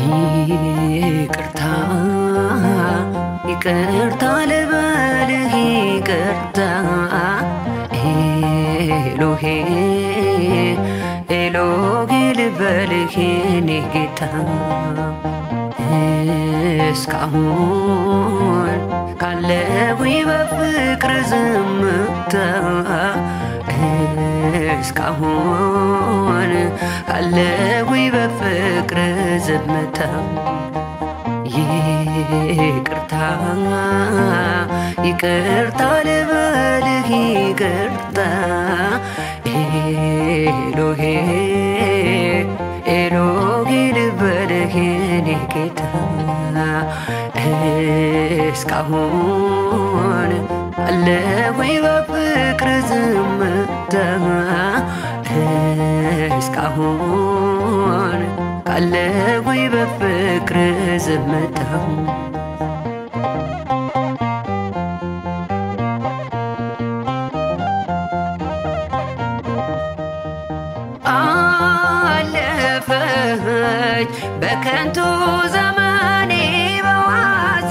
ይቅርታ ይቅርታ ልበልህ ይቅርታ ኤሎሄ ኤሎሄ ልበልህ የኔ ጌታ እስካሁን ካለሁኝ በፍቅር ዝምታ እስካሁን ካለሁኝ በፍቅር ዝምታ ይቅርታ ይቅርታ ልበልህ ይቅርታ ኤሎሄ ኤሎሄ ልበልህ የኔ ጌታ እስካሁን አለሁኝ በፍቅር ዝምታ እስካሁን ካለሁኝ በፍቅር ዝምታ አለፈች በከንቱ ዘመኔ በዋዛ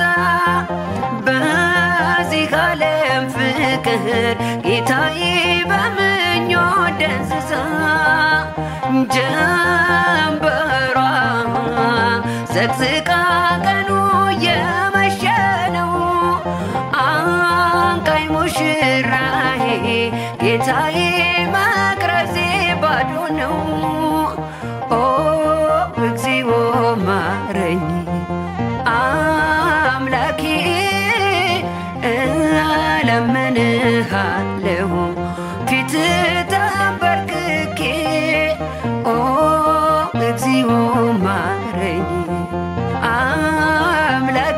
በዚህ ዓለም ፍቅር ጌታዬ በምኞት ደንዝዛ ጀንበሯ ዘቅዝቃ ቀኑ የመሸ ነው አንቃኝ ሙሽራዬ ጌታዬ መቅረዜ ባዶ ነው ኦ እግዚኦ ማረኝ አምላኬ እለምንሃለሁ ፊት ተንበርክኬ ኦ እግዚኦ ማረኝ አምላኬ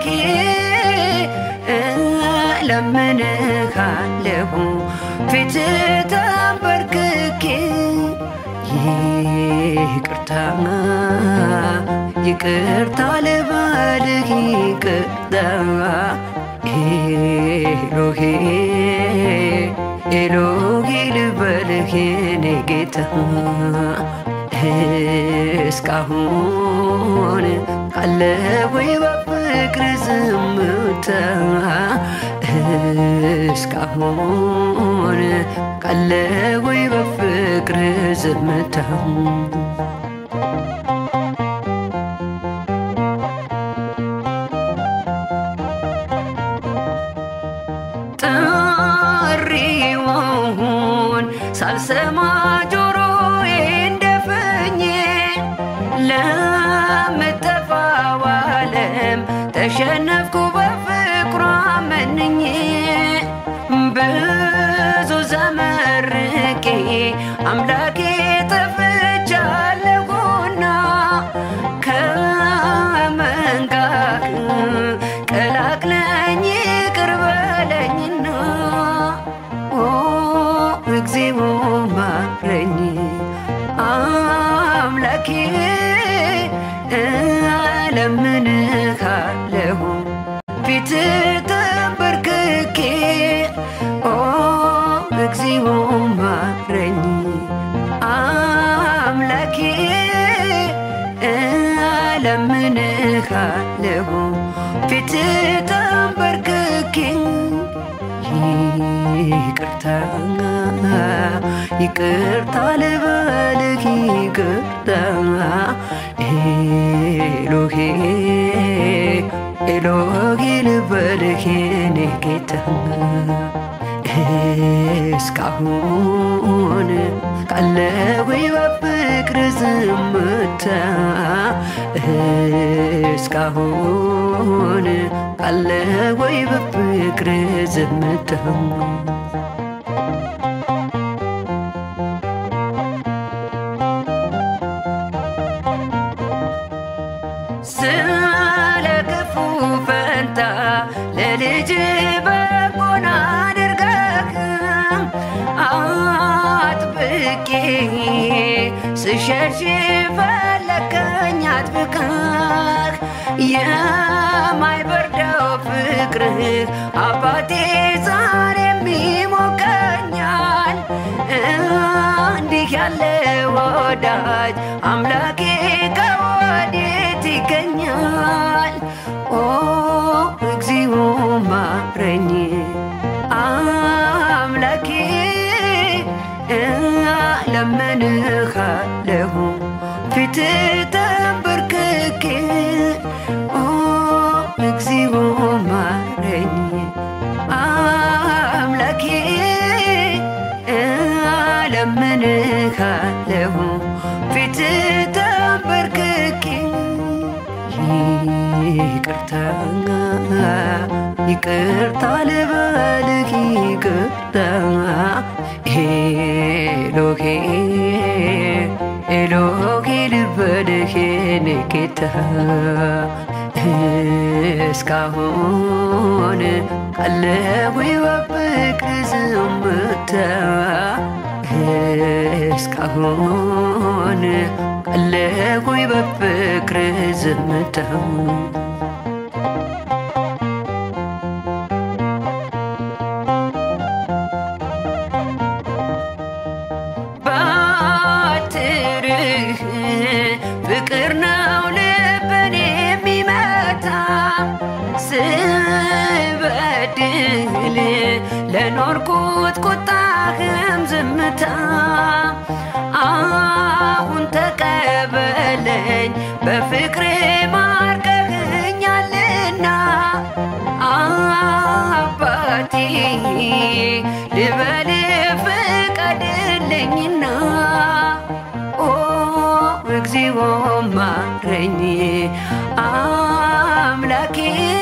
እለምንሃለሁ ፊት ተንበርክኬ ይቅርታ ይቅርታ ልበልህ ይቅርታ ኤሎሄ ኤሎሄ ልበልህ የኔ ጌታ እስካሁን ካለሁኝ በፍቅር ዝምታ እስካሁን ካለሁኝ በፍቅር ዝምታ ጥሪውን ሳልሰማ ጆሮዬ እንደፍኜ ለምጠፋው ዓለም ተሸነፍኩ በፍቅሯ መንኜ ብዙ ዘመርቄ አምላኬ ጠፍቻለሁና ከመንጋክ ቀላቅለኝ ይቅር በለኝና ኦ እግዚኦ ማረኝ አምላኬ እለምንሃለሁ ፊት ተንበርክኬ ኦ እግዚኦ ማረኝ አምላኬ እለምንሃለሁ ፊት ተንበርክኬ ይቅርታ ይቅርታ ልበልህ ይቅርታ ኤሎሄ ኤሎሄ ልበልህ የኔ ጌታ እስካሁን ካለሁኝ በፍቅር ዝምታ እስካሁን ካለሁኝ በፍቅር ዝምታ ስለ ክፉ ፈንታ ለልጅ በጎን አድርገህ አጥብቄ ስሸሽ ፈለከኝ አጥብቀህ የማይበርደው ፍቅርህ አባቴ ዛሬም ይሞቀኛል እንዲህ ያለ ወዳጅ አምላኬ ከወዴት ይገኛል። ኦ እግዚኦ ማረኝ አምላኬ ለምንሃለሁ ፊት ተንበርክኬ ኦ እግዚኦ ማረኝ አምላኬ ለምንሃለሁ ፊት ተንበርክኬ ይቅርታ ይቅርታ ልበልህ ይቅርታ ኤሎሄ ኤሎሄ ልበልህ የኔ ጌታ እስካሁን ቀለሁ በፍቅር ዝምታ እስካሁን ቀለሁ በፍቅር ዝምታ ባትርህ ፍቅር ነው ልብን የሚመታ ስበድል ለኖርኩት ቁጣህም ዝምታ አሁን ተቀበለኝ በፍቅር ማርከህኛልና አባቴ ልበል ፍቀድልኝና ኦ እግዚኦ ማረኝ አምላኬ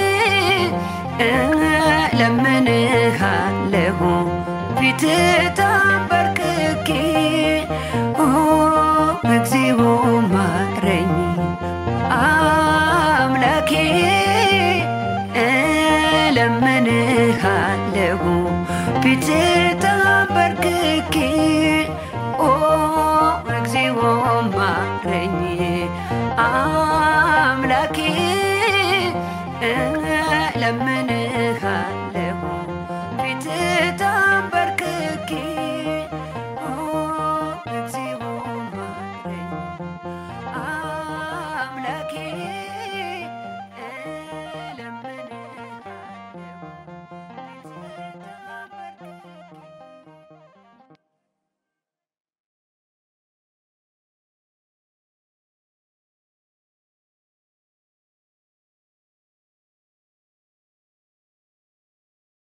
ለምንሃለሁ ፊት ተንበርክኬ ኦ እግዚኦ ማረኝ አምላኬ ለምንሃለሁ ፊት ተንበርክኬ ኦ እግዚኦ ማረኝ አምላኬ ለምን